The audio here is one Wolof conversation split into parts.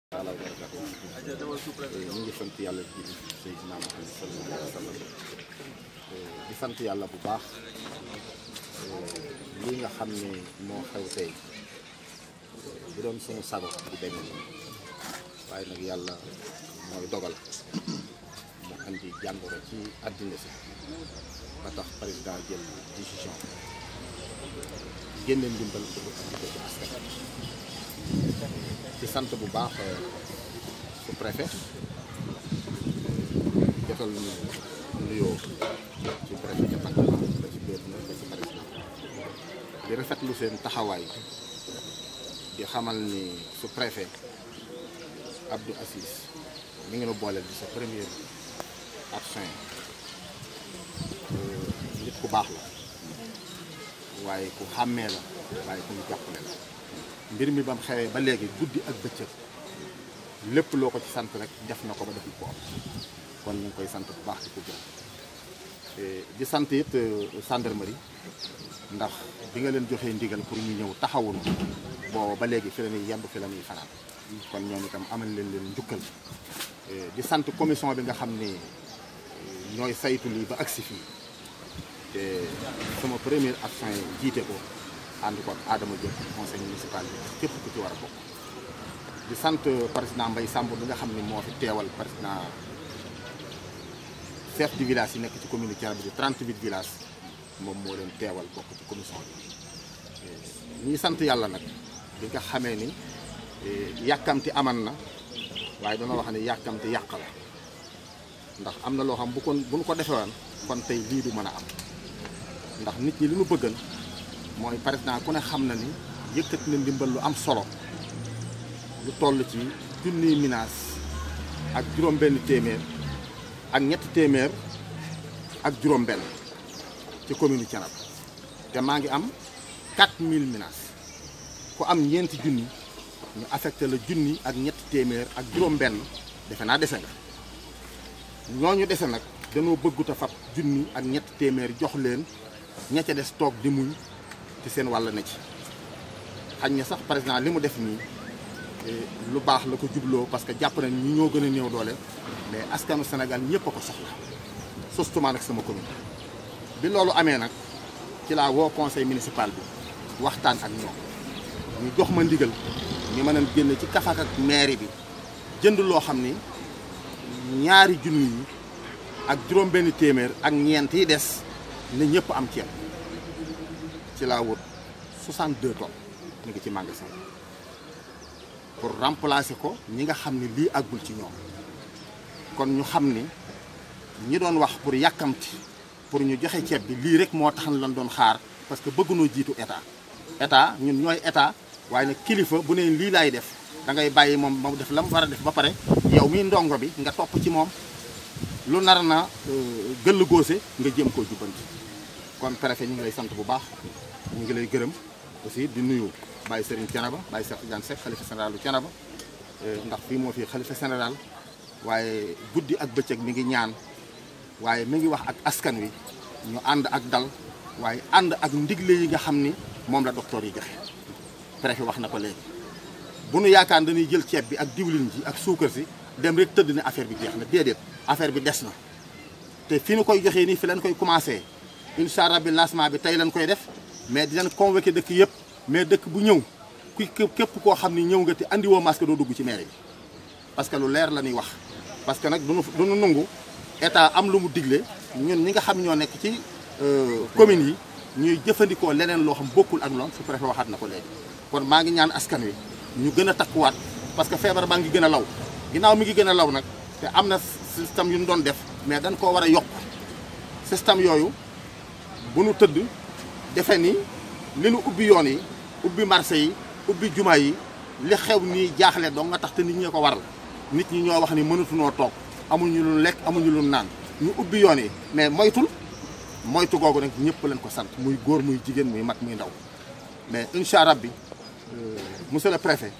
taala wa barakatuh ñu ngi sant yàlla di Seydina Muhammad sallallahu alayhi wa sallam di sant yàlla bu baax lii nga xam ne moo xew tey bu doon suñu sago di demee nii waaye nag yàlla mooy dogal mu andi jàngoro ci àddina si ba tax président jël décision génne ndimbal pour andi ko ci askan ci sant bu baax su préfet jotal ñu nuyoo ci préfet département ba ci gouverneur ba ci président di rafetlu seen taxawaay di xamal ni su préfet Abdou Assis mi ngi nu booleel di sa premier action nit ku baax la waaye ku xàmmee la waaye ku ñu jàppale la mbir mi ba mu xewee ba léegi guddi ak bëccëg lépp loo ko ci sant rek def na ko ba deful ko am kon ñu ngi koy sant bu baax di ko gërëm di sant it gendarmerie ndax bi nga leen joxee ndigal pour ñu ñëw taxawul booba ba léegi fi la ñuy yemb fi la ñuy fanaan kon ñoom itam amal leen leen njukkal di sant commission bi nga xam ne ñooy saytu lii ba agsi fii te sama première action yi jiite ko ànd ko ak Adama Diop conseil municipal bi képp ku ci war a bokk di sant président Mbaye Samb bi nga xam ne moo fi teewal président chef du village yi nekk ci commune Thiénaba bi 38 villages moom moo leen teewal bokk ci commission bi ñuy sant yàlla nag bi nga xamee ni yàkkamti aman na waaye dana wax ne yàkkamti yàq la ndax am na loo xam bu kon bu ñu ko defewoon kon tey lii du mën a am ndax nit ñi li ñu bëggan mooy président ku ne xam na ni yëkkat na ndimbal lu am solo lu toll ci junniy minaas ak juróom-benn téeméer ak ñetti téeméer ak juróom-benn ci commune Thiénaba te maa ngi am 4000 minaas ku am ñeenti junni ñu affecté la junni ak ñetti téeméer ak juróom-benn defe naa dese nga ñooñu dese nag dañoo bëggut a fab junni ak ñetti téeméer jox leen ña ca des toog di muñ ci seen wàll na ci xañ na sax président li mu def nii lu baax la ko jubloo parce que jàpp nañ ñi ñoo gën a néew doole mais askanu Sénégal ñëpp a ko soxla surtout nag sama commune bi loolu amee nag ci laa woo conseil municipal bi waxtaan ak ñoom ñu jox ma ndigal ñu mën a génn ci kafak ak mairie bi jënd loo xam ni ñaari junni yi ak juróom-benn téeméer ak ñeent yi des na ñëpp am ceeb ci laa wut 62 tonnes ñu ngi ci magasin pour remplacer ko ñi nga xam ne lii àggul ci ñoom kon ñu xam ni ñi doon wax pour yàkkamti pour ñu joxe ceeb bi lii rek moo tax lan doon xaar parce que bëggunoo jiitu état état ñun ñooy état waaye nag kilifa bu ne lii laay def da ngay bàyyi moom moom def la mu war a def ba pare yow mi ndongo bi nga topp ci moom lu nar na gëll góose nga jéem koo jubbanti kon préfet ñu ngi lay sant bu baax ñu ngi lay gërëm aussi di nuyu Baye Serigne Thiénaba Baye Cheikh Tidiane Seck xalifa général bu Thiénaba ndax fii moo fi xalifa général waaye guddi ak bëccëg mi ngi ñaan waaye mi ngi wax ak askan wi ñu ànd ak dal waaye ànd ak ndigle yi nga xam ni moom la docteur yi joxe préfet wax na ko léegi bu nu yaakaar dañuy jël ceeb bi ak diwlin ji ak suukar si dem rek tëdd ne affaire bi jeex na déedéet affaire bi des na te fi nu koy joxee nii fi leen koy commencé incha allah bi lancement bi tey lañ koy def mais dinañ convoqué dëkk yëpp mais dëkk bu ñëw ku képp koo xam ni ñëw nga te andiwoo masque doo dugg ci mairie bi parce que lu leer la ñuy wax parce que nag duñu duñu nangu état am lu mu digle ñun ñi nga xam ñoo nekk ci communes yi ñuy jëfandikoo leneen loo xam bokkul ak loolu su préfet waxaat na ko léegi kon maa ngi ñaan askan wi ñu gën a takkuwaat parce que feebar baa ngi gën a law ginnaaw mi ngi gën a law nag te am na système yu ñu doon def mais dañ koo war a yokk système yooyu bu nu tëdd defe ni li nu ubbi yoon yi ubbi marché yi ubbi juma yi li xew nii jaaxle dong nga tax te nit ñee ko waral nit ñi ñoo wax ni mënatunoo toog amuñu lu lekk amuñu lu naan ñu ubbi yoon yi mais moytul moytu googu nag ñëpp leen ko sant muy góor muy jigéen muy mag muy ndaw mais incha allah bi monsieur le préfet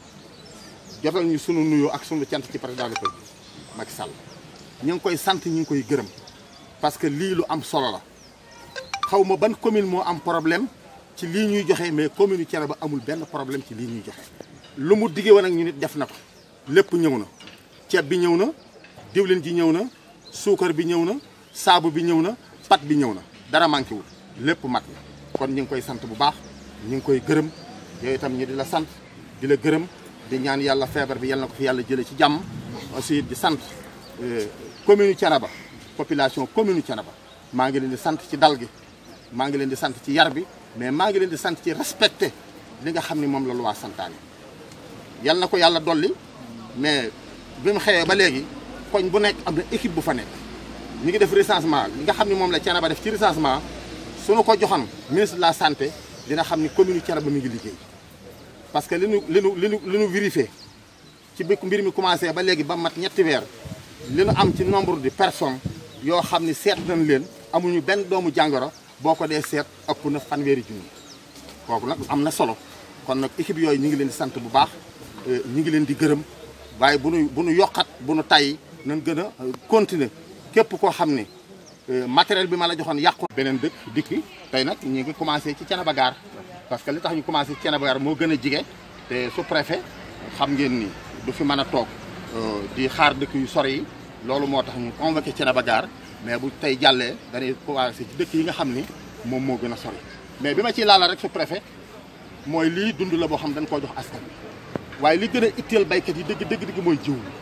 jotal ñu sunu nuyoo ak sunu cant ci président de la Macky Sall ñu ngi koy sant ñu ngi koy gërëm parce que lii lu am solo la xaw ma ban commune moo am problème ci lii ñuy joxe mais commune Thiénaba amul benn problème ci lii ñuy joxe lu mu diggee woon ak ñu nit def na ko lépp ñëw na ceeb bi ñëw na diwlin ji ñëw na suukar bi ñëw na saabu bi ñëw na pat bi ñëw na dara manqué wul lépp mat na kon ñu ngi koy sant bu baax ñu ngi koy gërëm yooyu itam ñu di la sant di la gërëm di ñaan yàlla feebar bi yàlla na ko fi yàlla jële ci jàmm aussi di sant commune Thiénaba population commune Thiénaba maa ngi leen di sant ci dal gi maa ngi leen di sant ci yar bi mais maa ngi leen di sant ci respecté li nga xam ni moom la loi santaane yal na ko yàlla dolli mais bi mu xewee ba léegi koñ bu nekk am na équipe bu fa nekk ñu ngi def recensement li nga xam ni moom la Thiénaba def ci recensement suñu ko joxoon ministre de la santé dina xam ni commune Thiénaba mi ngi liggéey parce que li nu li nu li nu li nu vérifié ci bi mbir mi commencé ba léegi ba mat ñetti weer li nu am ci nombre de personnes yoo xam ni seet nañ leen amuñu benn doomu jàngoro boo ko dee seet ëpp na fanweeri junni kooku nag am na solo kon nag équipe yooyu ñu ngi leen di sant bu baax ñu ngi leen di gërëm waaye bu nu bu nu yokkat bu nu tay nañ gën a continuer képp koo xam ne matériel bi ma la joxoon yàqu beneen dëkk dikki tey nag ñu ngi commencé ci Thiénaba Gare parce que li tax ñu commencé ci Thiénaba Gare moo gën a jige te su préfet xam ngeen ni du fi mën a toog di xaar dëkk yu sori yi loolu moo tax ñu convoqué Thiénaba Gare mais bu tey jàllee dañuy commencé ci dëkk yi nga xam ni moom moo gën a sori mais bi ma ciy laala rek su préfet mooy lii dund la boo xam dañ koo jox askan bi waaye li gën a itteel baykat yi dëgg dëgg dëgg mooy jiw wi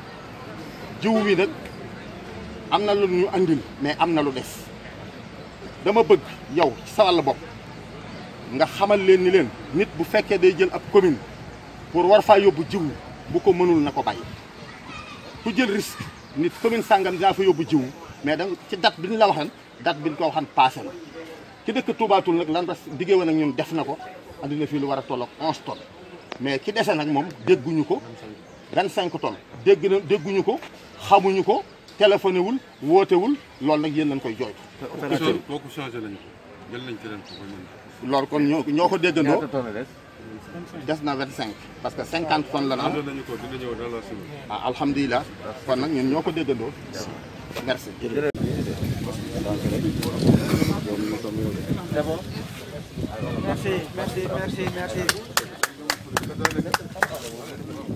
jiw wi nag am na lu ñu andil mais am na lu des dama bëgg yow ci sa wàll bopp nga xamal leen ni leen nit bu fekkee day jël ab commune pour war faa yóbbu jiw bu ko mënul na ko bàyyi ku jël risque nit commune sàngam dinaa fa yóbbu jiw mais da ci date bi ñu la waxan date bi ñu ko waxan passé na ci dëkk Touba Toul nag lan res diggée woon ak ñun def na ko andi na fii lu war a tolloog 11 tonnes mais ki dese nag moom dégguñu ko 25 tonnes dégg na dégguñu ko xamuñu ko téléphoné wul wootewul loolu nag yéen lañ koy jooytu. kooku changé nañu ko jël nañ keneen ko loolu kon ñoo ñoo ko déggandoo ñaata tonnes des. des na 25 parce que 50 tonnes la na am changé nañu ko dina ñëw dans la semaine. ah alhamdulilah kon nag ñun ñoo ko déggandoo merci. C'est bon. Merci, merci, merci, merci.